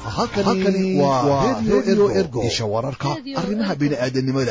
halkani waa redio ergo isha wararka arrimaha bini'aadanimada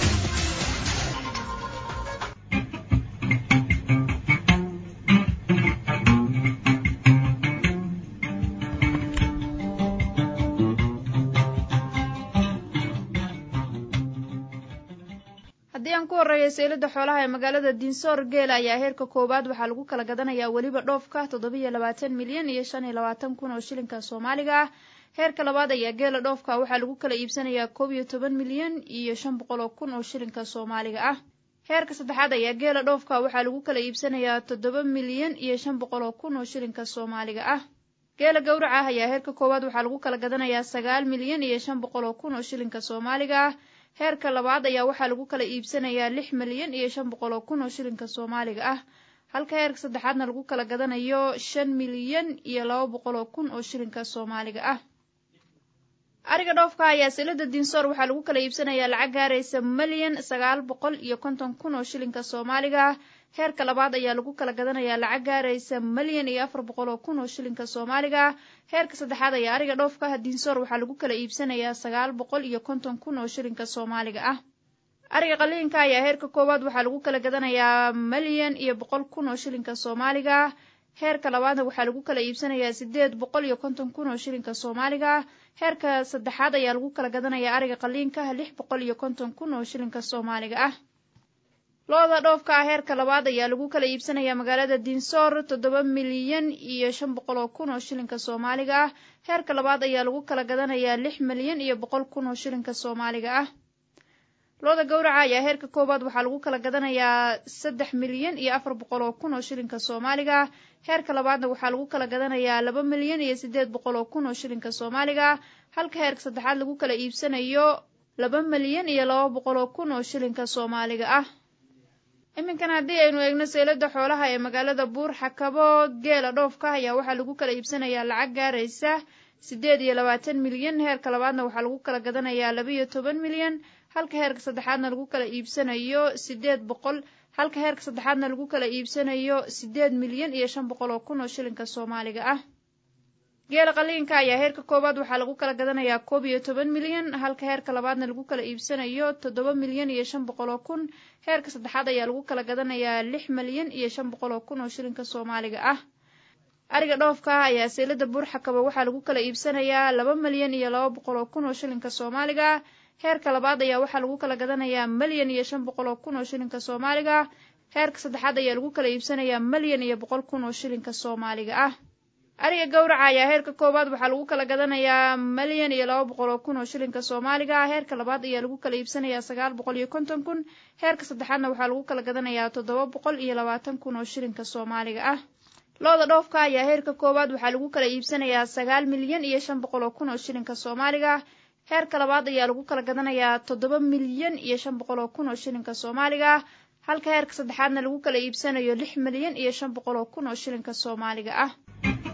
haddii aan ku horreeya seylada xoolaha ee magaalada dinsoor geela ayaa heerka koowaad waxaa lagu kala gadanayaa weliba dhoofka toddobiyo labaatan milyan iyo shan iyo labaatan kun oo shilinka soomaaliga ah heerka labaad ayaa geela dhoofka waxaa lagu kala iibsanayaa koob iyo toban milyan iyo shan boqol oo kun oo shilinka soomaaliga ah heerka saddexaad ayaa geela dhoofka waxaa lagu kala iibsanayaa toddoba milyan iyo shan boqol oo kun oo shilinka soomaaliga ah geela gowraca ah ayaa heerka koowaad waxaa lagu kala gadanayaa sagaal milyan iyo shan boqol oo kun oo shilinka soomaaliga ah heerka labaad ayaa waxaa lagu kala iibsanayaa lix milyan iyo shan boqol oo kun oo shilinka soomaaliga ah halka heerka saddexaadna lagu kala gadanayo shan milyan iyo laba boqol oo kun oo shilinka soomaaliga ah ariga dhoofka ayaa silada dinsoor waxaa lagu kala iibsanayaa lacag gaaraysa milyan sagaal boqol iyo konton kun oo shilinka soomaaliga ah heerka labaad ayaa lagu kala gadanayaa lacag gaaraysa milyan iyo afar boqol oo kun oo shilinka soomaaliga ah heerka saddexaad ayaa ariga dhoofka ah dinsoor waxaa lagu kala iibsanayaa sagaal boqol iyo konton kun oo shilinka soomaaliga ah ariga qaliinka ayaa heerka koowaad waxaa lagu kala gadanayaa milyan iyo boqol kun oo shilinka soomaaliga ah heerka labaadna waxaa lagu kala iibsanayaa sideed boqol iyo konton kun oo shilinka soomaaliga ah heerka saddexaad ayaa lagu kala gadanayaa ariga qaliinka lix boqol iyo konton kun oo shilinka soomaaliga ah lo-da dhoofka ah heerka labaad ayaa lagu kala iibsanayaa magaalada dinsoor toddoba milyan iyo shan boqol oo kun oo shilinka soomaaliga ah heerka labaad ayaa lagu kala gadanayaa lix milyan iyo boqol kun oo shilinka soomaaliga ah lo-da gowraca ayaa heerka koowaad waxaa lagu kala gadanayaa saddex milyan iyo afar boqol oo kun oo shilinka soomaaliga ah heerka labaadna waxaa lagu kala gadanayaa laba milyan iyo siddeed boqol oo kun oo shilinka soomaaliga ah halka heerka saddexaad lagu kala iibsanayo laba milyan iyo laba boqol oo kun oo shilinka soomaaliga ah iminkan haddii aynu eegno seylada xoolaha ee magaalada buur xakabo geela dhoofka ayaa waxaa lagu kala iibsanayaa lacag gaaraysa siddeed iyo labaatan milyan heerka labaadna waxaa lagu kala gadanayaa laba iyo toban milyan halka heerka saddexaadna lagu kala iibsanayo siddeed boqol halka heerka saddexaadna lagu kala iibsanayo siddeed milyan iyo shan boqol oo kun oo shilinka soomaaliga ah geela qaliinka ayaa heerka koowaad waxaa lagu kala gadanayaa koob iyo toban milyan halka heerka labaadna lagu kala iibsanayo toddoba milyan iyo shan boqol oo kun heerka saddexaad ayaa lagu kala gadanayaa lix milyan iyo shan boqol oo kun oo shilinka soomaaliga ah ariga dhoofka ah ayaa seylada buurxakaba waxaa lagu kala iibsanayaa laba milyan iyo laba boqol oo kun oo shilinka soomaaliga ah heerka labaad ayaa waxaa lagu kala gadanayaa milyan iyo shan boqol oo kun oo shilinka soomaaliga ah heerka saddexaad ayaa lagu kala iibsanayaa milyan iyo boqol kun oo shilinka soomaaliga ah ariga gowraca ayaa heerka koowaad waxaa lagu kala gadanayaa milyan iyo laba boqol oo kun oo shilinka soomaaliga ah heerka labaad ayaa lagu kala iibsanayaa sagaal boqol iyo konton kun heerka saddexaadna waxaa lagu kala gadanayaa toddoba boqol iyo labaatan kun oo shilinka soomaaliga ah lo-da dhoofka ayaa heerka koowaad waxaa lagu kala iibsanayaa sagaal milyan iyo shan boqol oo kun oo shilinka soomaaliga ah heerka labaad ayaa lagu kala gadanayaa toddoba milyan iyo shan boqol oo kun oo shilinka soomaaliga ah halka heerka saddexaadna lagu kala iibsanayo lix milyan iyo shan boqol oo kun oo shilinka soomaaliga ah